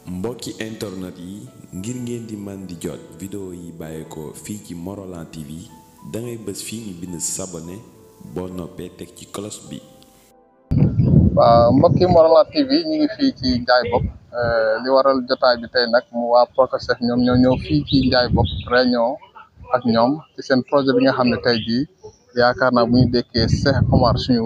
mbokki internet yi ngir ngeen di man di jot vidéo yi bàyyeekoo fii ci Morolan TV dangay bës fii ñu bind sabone boo noppee teg ci cloche bi waaw mbokki Morolan TV ñu ngi fii ci Ndiaye Bopp li waral jotaay bi tey nag mu waa Procasef ñoom ñoo ñëw fii ci Ndiaye Bopp réunion ak ñoom ci seen projet bi nga xam ne tey jii yaakaar naa bu ñu dékkee Cheikh Omar suñu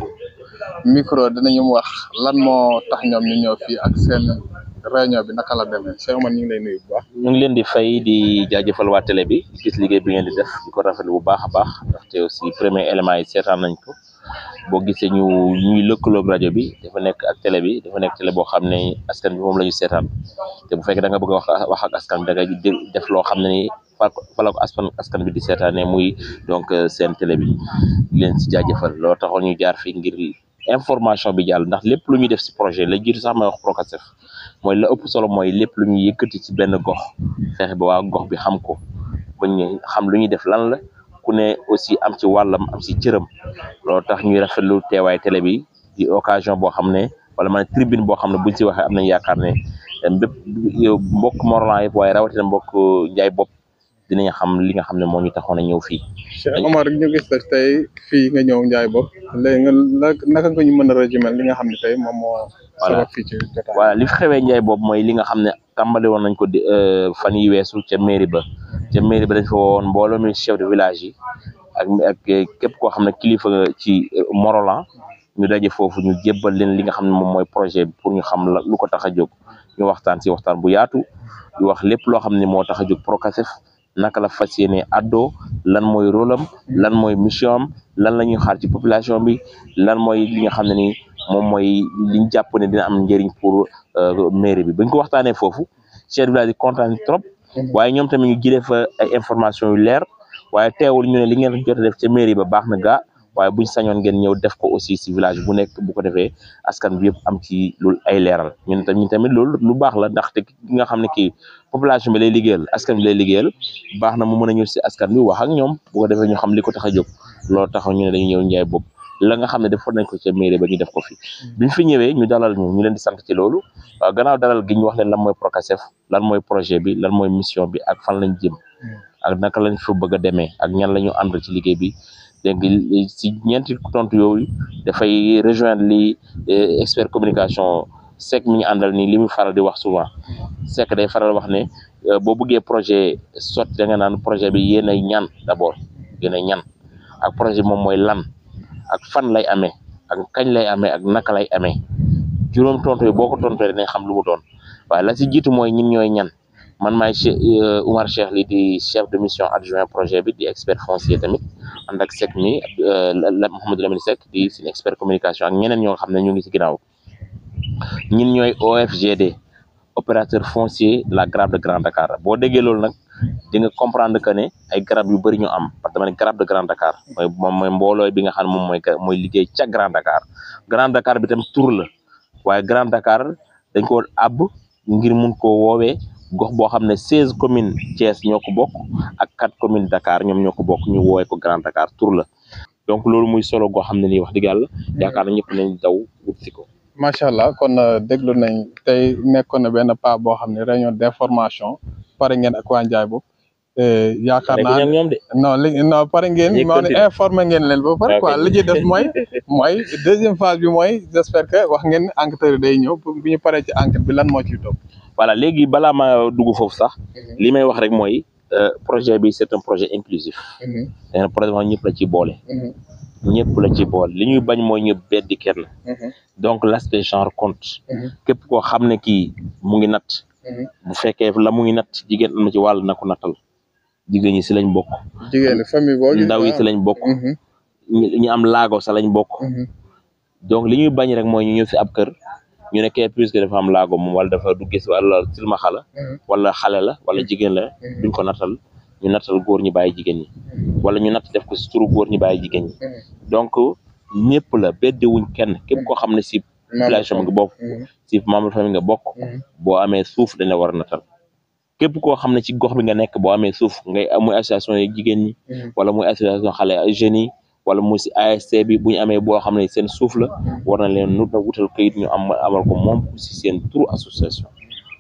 micro dinañu wax lan moo tax ñoom ñu ñëw fii ak seen réunion bi naka la demee Cheikh Omar ñu ngi lay nuyu bu baax. ñu ngi leen di fay di jaajëfal waa télé bi gis liggéey bi ngeen di def di ko rafetlu bu baax a baax ndaxte aussi premier élément yi seetaan nañ ko boo gisee ñu ñuy lëkkaloog rajo bi dafa nekk ak télé bi dafa nekk télé boo xam ne askan bi moom la ñu seetaan te bu fekkee da nga bëgg a wax wax ak askan bi da nga def loo xam ne ni fa la ko askan askan bi di seetaanee muy donc seen télé bi di leen si jaajëfal loo taxoon ñu jaar fi ngir information bi jàll ndax lépp lu ñuy def si projet la jiitu sax may wax Procasef mooy la ëpp solo mooy lépp lu ñuy yëkkati ci benn gox fexe ba waa gox bi xam ko bañ ñu xam lu ñuy def lan la ku ne aussi am ci wàllam am ci cëram loolu tax ñuy rafetlu teewaay télé bi di occasion boo xam ne wala man tribune boo xam ne buñ ci waxee am nañ yaakaar ne bépp mbokk Morolan yëpp waaye rawatina mbokk Ndiaye Bopp dinañ xam li nga xam ne moo ñu taxoon a ñëw fii. Cheikh Omar ñu gis la tey fii nga ñëw Ndiaye Bopp léegi nga naka nga ñu mën a résumer li nga xam ne tey moom moo. sabab fii ci jotaay voilà li fi xewee Ndiaye Bopp mooy li nga xam ne tàmbali woon nañ ko di fan yi weesu ca mairie ba ca mairie ba dañ fa woon mbooloo mi chef de village yi ak ak képp koo xam ne kilifa ci Morolan ñu daje foofu ñu jébbal leen li nga xam ne moom mooy projet bi pour ñu xam la lu ko tax a jóg ñu waxtaan si waxtaan bu yaatu di wax lépp loo xam ne moo tax a jóg Procasef naka la fas yéene addoo lan mooy rôle am lan mooy mission am lan la ñuy xaar ci population bi lan mooy li nga xam ne ni moom mooy liñ jàpp ne dina am njëriñ pour mairie bi bañ ko waxtaanee foofu chef de village yi kontaan trop waaye ñoom tamit ñu jëlee fa ay information yu leer waaye teewul ñu ne li ngeen jot a def ca mairie ba baax na gaa waaye buñ sañoon ngeen ñëw def ko aussi si village bu nekk bu ko defee askan bi yëpp am ci lu ay leeral ñun tamit tamit loolu lu baax la ndaxte ki nga xam ne kii population bi lay liggéeyal askan bi lay liggéeyal baax na mu mën a ñëw si askan bi wax ak ñoom bu ko defee ñu xam li ko tax a jóg loolu tax ñu ne dañu ñëw Ndiaye Bopp la nga xam ne defoon nañ ko ca mairie ba ñu def ko fi biñ fi ñëwee ñu dalal ñu ñu leen di sant ci loolu waaw gannaaw dalal gi ñu wax leen lan mooy Procasef lan mooy projet bi lan mooy mission bi ak fan lañ jëm ak naka lañ fa bëgg a demee ak ñan la ñu ànd ci liggéey bi dégg si ñeenti tontu yooyu dafay rejoindre li expert communication Seck mi ñu àndal nii li muy faral di wax souvent Seck day faral wax ne boo bëggee projet sotti da nga naan projet bi yéen ay ñan d'abord yéen ay ñan ak projet bi moom mooy lan ak fan lay amee ak kañ lay amee ak naka lay amee juróom tontu yi boo ko tontoo dinañ xam lu mu doon waaye la si jiitu mooy ñin ñooy ñan man maay Oumar Cheikh li di chef de mission adjoint projet bi di expert foncier tamit ànd ak Seck mi Mouhamadou Lamine Seck di suñu expert communication ak ñeneen ñoo xam ne ñu ngi si ginnaaw ñin ñooy OFGD opérateur foncier la grappe de Grand Dakar boo déggee loolu nag di nga comprendre que ne ay garab yu bëri ñu am parce que dama ne grappe de Grand Dakar mooy moom mooy mboolooy bi nga xam ne moom mooy mooy liggéey ca Grand Dakar Grand Dakar bi tam tur la waaye Grand Dakar dañ ko àbb ngir mun koo woowee gox boo xam ne seize communes Thiès ñoo ko bokk ak quatre communes Dakar ñoom ñoo ko bokk ñu woowee ko Grand Dakar tur la donc loolu muy solo goo xam ne nii wax dëgg yàlla yaakaar na ñëpp nañ daw wut si ko macha allah kon déglu nañ tey nekkoon na benn pas boo xam ne réunion d'information pare ngeen ak waa Ndiaye Bopp yaakaar naa ñoom de non li non pare ngeen moo ne informé ngeen leen ba pare quoi li ci def mooy mooy deuxième phase bi mooy j'espère que wax ngeen enquêteurs yi day ñëw bu ñu paree ci enquête bi lan moo ciy topp voilà léegi balaa ma dugg foofu sax li may wax rek mooy projet bi c'est un projet inclusif dana projet moom ñëpp la ci boole ñëpp la ci boole li ñuy bañ mooy ñu beddi kenn donc l'aspect genre compte képp koo xam ne kii mu ngi natt bu fekkee la mu ngi natt jigéen am na ci wàll na ko nattal jigéen ñi si lañ bokk jigéen famille boo ndaw yi si lañ bokk ñu am laago sa lañ bokk donc li ñuy bañ rek mooy ñu ñëw si ab kër ñu ne kee puisque dafa am laago moom wala dafa du gis wala silmaxa la wala xale la wala jigéen la duñ ko nattal ñu nattal góor ñi bàyyi jigéen ñi wala ñu natt def ko si turu góor ñi bàyyi jigéen ñi donc ñëpp la beddiwuñ kenn képp koo xam ne si population nga bokk si membre famille nga bokk boo amee suuf dañ la war a nattal képp koo xam ne ci gox bi nga nekk boo amee suuf ngay muy association yi jigéen ñi wala muy association xale jeunes yi wala mu si ASC bi bu ñu amee boo xam ne seen suuf la war na leen nut na wutal këyit ñu am amal ko moom si seen turu association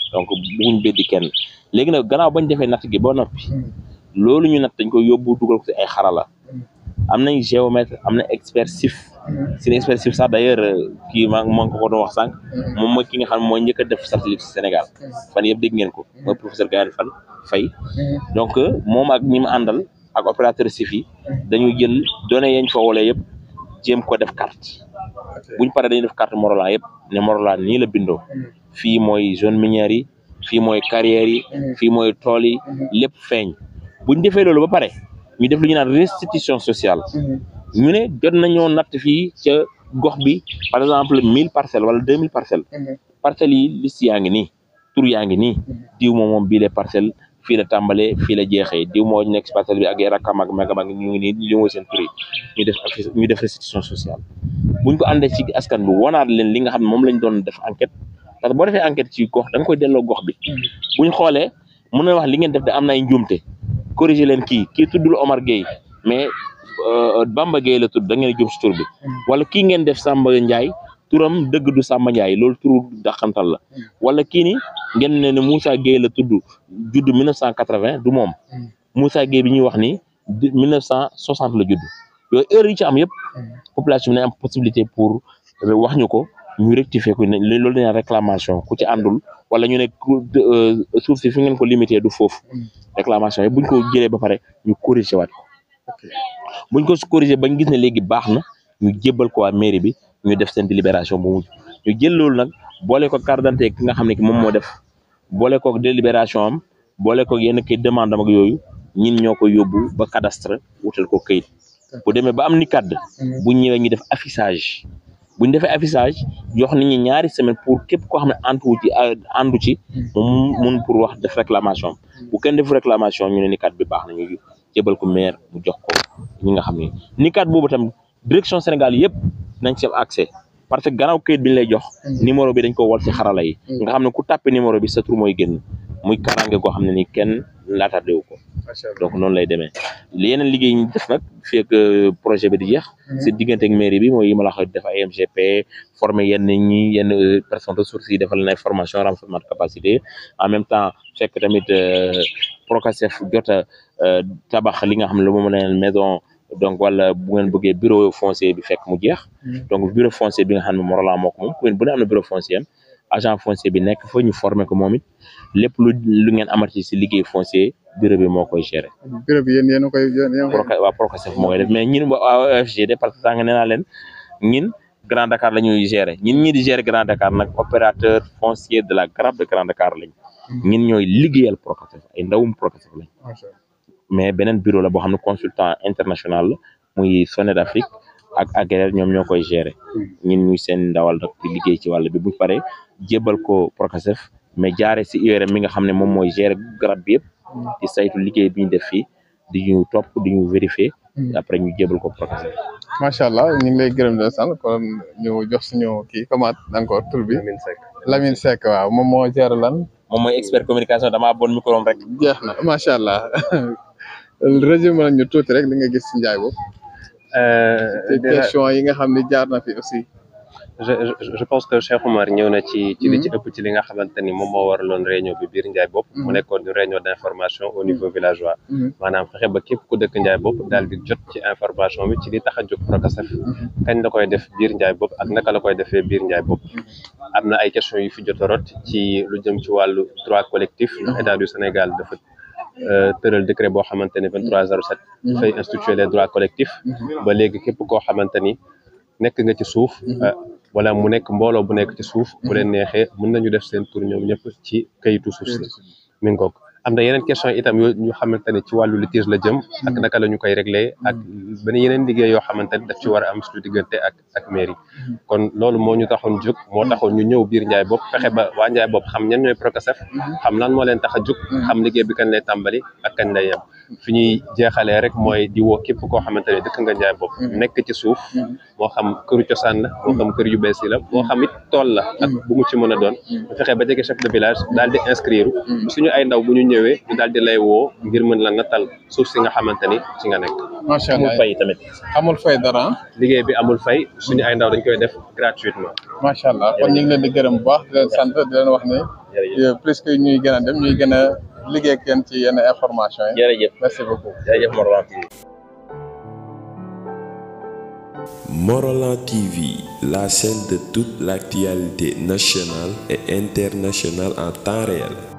donc bugguñ beddi kenn léegi nag gannaaw bañ defee natt gi ba noppi loolu ñu natt dañ ko yóbbu dugal ko ci ay xarala am nañ géomètre am na expert sif seen expert sif sax d'ailleurs kii maa maa ngi ko ko doon wax sànq moom mooy ki nga xam ne mooy njëkk a def satellite ci Sénégal fan yëpp dégg ngeen ko mooy professeur Gaël Fan Faye donc moom ak ñi mu àndal ak opérateur sif yi dañuy jël données yañ fa woolee yëpp jéem ko def carte buñ paree dañuy def carte Morolan yëpp ne Morolan nii la bindoo fii mooy zone minière yi fii mooy carrière yi fii mooy tool yi lépp feeñ buñ defee loolu ba pare ñu def lu ñu naan restitution sociale ñu ne jot nañoo natt fii ca gox bi par exemple mille parcelles wala deux mille parcelles parcelles yi liste yaa ngi nii tur yaa ngi nii diw moom moom bii les parcelles fii la tàmbalee fii la jeexee diw moo nekk si parcelle bi ak rakkam ak magam ak ñu ngi nii li mooy seen tur yi ñu def ñu def restitution sociale buñ ko àndee ci askan bi wanaat leen li nga xam ne moom lañ doon def enquête parce que boo defee enquête ci gox da nga koy delloo gox bi buñ xoolee mën na wax li ngeen def de am na ay njuumte corriger leen kii kii tuddul Omar Gueye mais Bamba Gueye la tudd da ngeen jum si tur bi wala kii ngeen def Samba Ndiaye turam dëgg du Samba Ndiaye loolu turu dàqantal la wala kii ni ngeen ne ne Moussa Gueye la tudd judd 1980 du moom Moussa Gueye bi ñuy wax ni 1960 la judd yooyu heure yi ci am yëpp population bi ne am possibilité pour wax ñu ko ñu rectifier ko ne loolu dañu réclamation ku ci àndul wala ñu ne suuf si fi ngeen ko limité du foofu réclamation yi buñ ko jëlee ba pare ñu corriger waat ko buñ ko corriger bañ gis ne léegi baax na ñu jébbal ko waa mairie bi ñu def seen délibération bu mujj ñu jël loolu nag boole ko carte d'identité ki nga xam ne ki moom moo def boole ko délibération am boole ko yenn kay demande am ak yooyu ñin ñoo ko yóbbu ba cadastre wutal ko kayit bu demee ba am ni kàdd bu ñëwee ñu def affichage buñ defee affichage jox nit ñi ñaari semaine pour képp koo xam ne antu ci àndu ci moom mun pour wax def réclamation bu kenn def réclamation ñu ne ni kat bi baax na ñu jébal ko maire mu jox ko ñi nga xam ne ni kat boobu tam direction Sénégal yëpp nañ ci am accès parce que gannaaw kayit bi ñu lay jox numéro bi dañ ko wol ci xarala yi nga xam ne ku tàppe numéro bi sa tur mooy génn muy karange koo xam ne ni kenn laatardé wu ko donc noonu lay demee yeneen liggéey ñu def nag fii ak projet bi di jeex si diggante ak mairie bi mooy yi ma la wax def ay MGP former yenn ñi yenn personnes ressources yi defal na formation renforcement de capacité en même temps fekk tamit Procasef jot a tabax li nga xam ne lu moom leen maison donc wala bu ngeen bëggee bureau foncier bi fekk mu jeex donc bureau foncier bi nga xam ne Morolan moo ko moom commune bu ne am na bureau foncier am agent foncier bi nekk fa ñu former ko moom it lépp lu lu ngeen amati si liggéey foncier bureau bi moo koy gérer. bureau bi yéen yéen a koy yéen Proca waa Procasef moo koy def mais ñun waa OFGD parce que sànq nee naa leen ñin Grand Dakar la ñuy gérer ñin ñi di gérer Grand Dakar nag opérateur foncier de la grappe de Grand Dakar lañ. ñin ñooy liggéeyal Procasef ay ndawum Procasef lañ. mais beneen bureau la boo xam ne consultant international la muy Soned Afrique ak Agraire ñoom ñoo koy gérer ñun ñuy seen ndawal nag di liggéey ci wàll bi bu paree jébbal ko Procasef mais jaare si URM mi nga xam ne moom mooy gérer garab bi yëpp di saytu liggéey bi ñu def fii di ñu topp di ñu vérifier après ñu jébbal ko Procasef macha allah ñu ngi lay gërëm de sant kon ñu jox suñu kii comment encore tur bi Lamine Seck Lamine Seck waaw moom moo gérer lan moom mooy expert communication damaa bon micro rek jeex na macha allah résumé nañ ñu tuuti rek li nga gis ci njaay boobu te question yi nga xam ne jaar na fi aussi je je pense que Cheikh Oumar ñëw na ci ci li ci ëpp ci li nga xamante ni moom moo waraloon réunion bi biir Ndiaye Bopp mu nekkoon une réunion d' information au niveau villageois maanaam fexe ba képp ku dëkk Ndiaye Bopp daal di jot ci information bi ci li tax a jóg Procasef kañ la koy def biir Ndiaye Bopp ak naka la koy defee biir Ndiaye Bopp am na ay questions yu fi jot a rot ci lu jëm ci wàllu droit collectif ndax état du Sénégal dafa tëral décret boo xamante ni 2307 dafay instituer les droits collectifs ba léegi képp koo xamante ni nekk nga ci suuf wala mu nekk mbooloo bu nekk ci suuf bu leen neexee mën nañu def seen tur ñoom ñëpp ci kayitu suuf si mi ngi ko am na yeneen question itam yoo ñu xamante ne ci wàllu litige la jëm ak naka la ñu koy réglé ak benn yeneen liggéey yoo xamante ne daf ci war a am suñu diggante ak ak mairie kon loolu moo ñu taxoon jóg moo taxoon ñu ñëw biir Ndiaye Bopp fexe ba waa Ndiaye Bopp xam ñan ñooy Procasef xam lan moo leen tax a jóg xam liggéey bi kañ lay tàmbali ak kañ lay yem fi ñuy jeexalee rek mooy di woo képp koo xamante ne dëkk nga njaay bopp nekk ci suuf moo xam këru cosaan la moo xam kër yu bees yi la moo xam it tool la ak bu mu ci mën a doon bu fexee ba jege chef de village daal di inscrire suñu ay ndaw bu ñu ñëwee ñu daal di lay woo ngir mën la natal suuf si nga xamante ni ci nga nekk macha amul allah fay tamit amul fay dara liggéey bi amul fay suñu ay ndaw dañ koy def gratuitement macha allah kon ñu ngi leen di gërëm bu baax di leen sant di leen wax ne jërëjëf plus que ñuy gën a dem ñuy gën a liggéey ak yéen ci yenn information yi jërëjëf merci beaucoup jërëjëf Morolan TV Morolan TV, la chaîne de toute l'actualité nationale et internationale en temps réel.